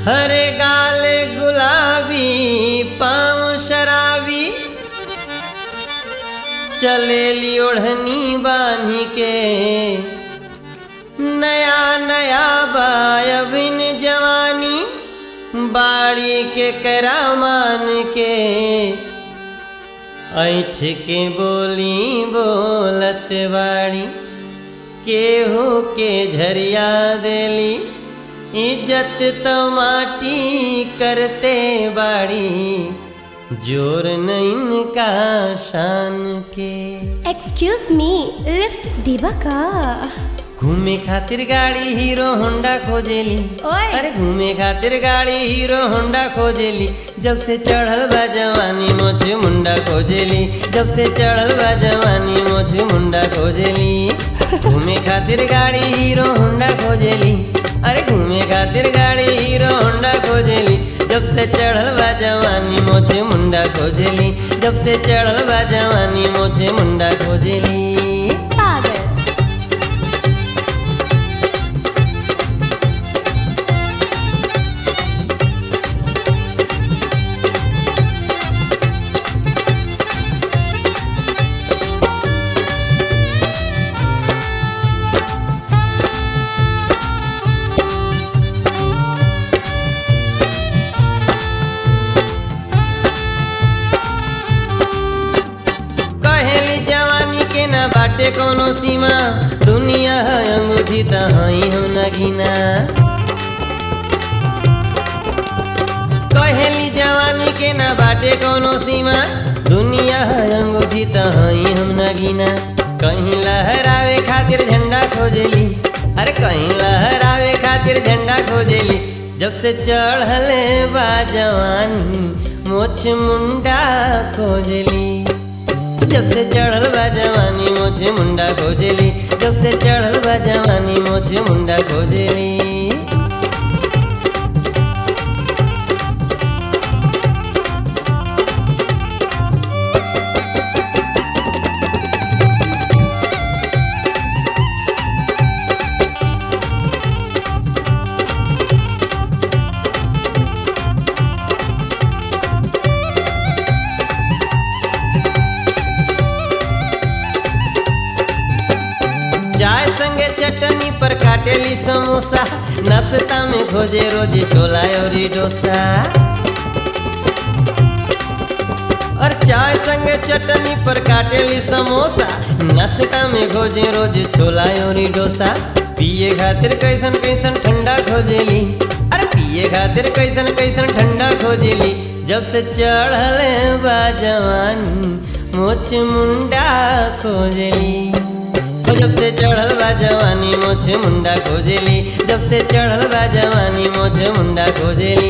हरे गाल गुलाबी पाँव शराबी चलेली ओढ़नी बांधी के नया नया बायबिन जवानी बाड़ी के करामान के ऐठ के बोली बोलत बाड़ी केहू के झरिया देली इज्जत तो माटी करते बाड़ी जोर नहीं का शान के एक्सक्यूज मी लिफ्ट दीवा का घूमे खातिर गाड़ी हीरो होंडा खोजेली ओए। अरे घूमे खातिर गाड़ी हीरो होंडा खोजेली जब से चढ़ल बा जवानी मोछे मुंडा खोजेली जब से चढ़ल बा जवानी मोछे मुंडा खोजेली घूमे खातिर गाड़ी हीरो होंडा खोजेली अरे घूमे खातिर गाड़ी हीरो होंडा खोजेली जब से चढ़ल बा जवानी मोछे मुंडा खोजेली जब से चढ़ल बा जवानी मोछे मुंडा खोजेली पागल कहेली जवानी के ना बाटे कोनो सीमा दुनिया है अंगूठी त हई हम ना गिना कहेली जवानी के ना बाटे कोनो सीमा दुनिया है अंगूठी त हई हम ना गिना कहीं लहरावे खातिर झंडा खोजेली अरे कहीं लहरावे खातिर झंडा खोजेली जब से चढ़ले बा जवानी मोछ मुंडा खोजेली जब से चढ़ल बा जवानी मोछे मुंडा खोजेली जब से चढ़ल बा जवानी मोछे मुंडा खोजेली चाय संगे चटनी पर काटेली समोसा नाश्ता में खोजे रोज छोला और डोसा और चाय संगे चटनी पर काटेली समोसा नाश्ता में खोजे रोज छोला और डोसा पिए खातिर कैसन कैसन ठंडा खोजेली अरे पिए खातिर कैसन कैसन ठंडा खोजेली जब से चढ़ले बा जवानी मोछ मुंडा खोजेली ओ जब से चढ़ल बा जवानी मोछे मुंडा खोजेली जब से चढ़ल बा जवानी मोछे मुंडा खोजेली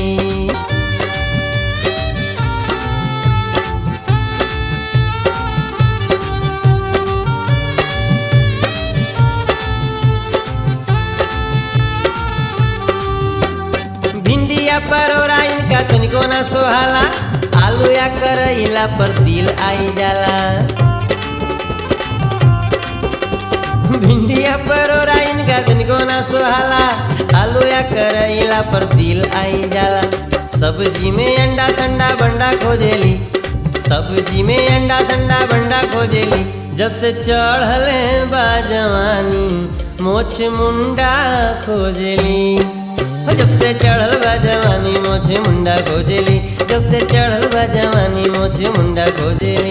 भिंडिया परोरा इनका तनिको ना सोहाला आलू या करैला पर दिल आई जाला भिंडिया परोरा इनका तनिको ना सोहाला आलू या करैला पर दिल आई जाला सब्जी में अंडा संडा बंडा खोजेली सब्जी में अंडा संडा बंडा खोजेली जब से चढ़ले बा जवानी मोछ मुंडा खोजेली हो जब से चढ़ल बा जवानी मोछे मुंडा खोजेली जब से चढ़ल बा जवानी मोछे मुंडा खोजेली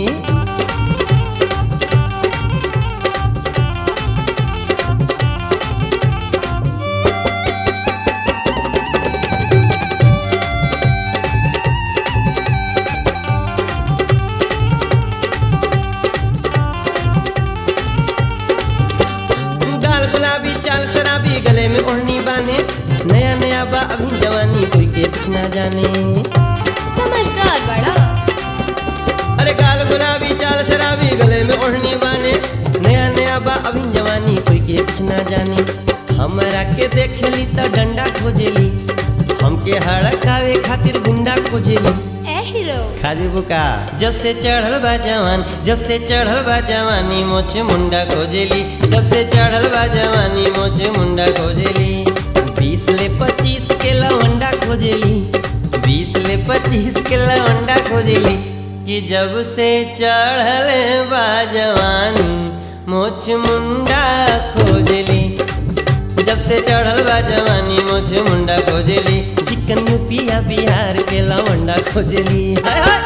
गाल गुलाबी चाल शराबी गले में ओढ़नी बाने नया नया बा अभी जवानी कोई के कुछ ना जाने समझदार बड़ा अरे गाल गुलाबी चाल शराबी गले में ओढ़नी बाने नया नया बा अभी जवानी कोई के कुछ ना जाने हमरा के देखेली त डंडा खोजेली हमके हड़कावे खातिर गुंडा खोजेली ए हीरो खाजी बुका जब से चढ़ल बा जवान जब से चढ़ल बा जवानी मोछे मुंडा खोजेली जब से चढ़ल बा जवानी मोछे मुंडा खोजेली बीस ले पच्चीस के लवंडा खोजेली बीस ले पच्चीस के लवंडा खोजेली कि जब से चढ़ल बा जवानी मोछ मुंडा खोजेली जब से चढ़ल बा जवानी मोछ मुंडा खोजेली चिकन यूपिया बिहार के लवंडा खोजेली हाय हाय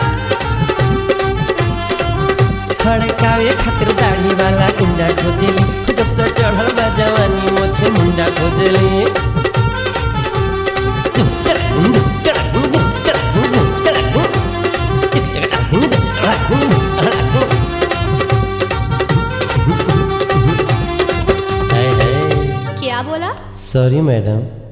खड़कावे खातिर दाढ़ी वाला गुंडा खोजेली जब से चढ़ल बा जवानी मोछ मुंडा खोजेली क्या बोला सॉरी मैडम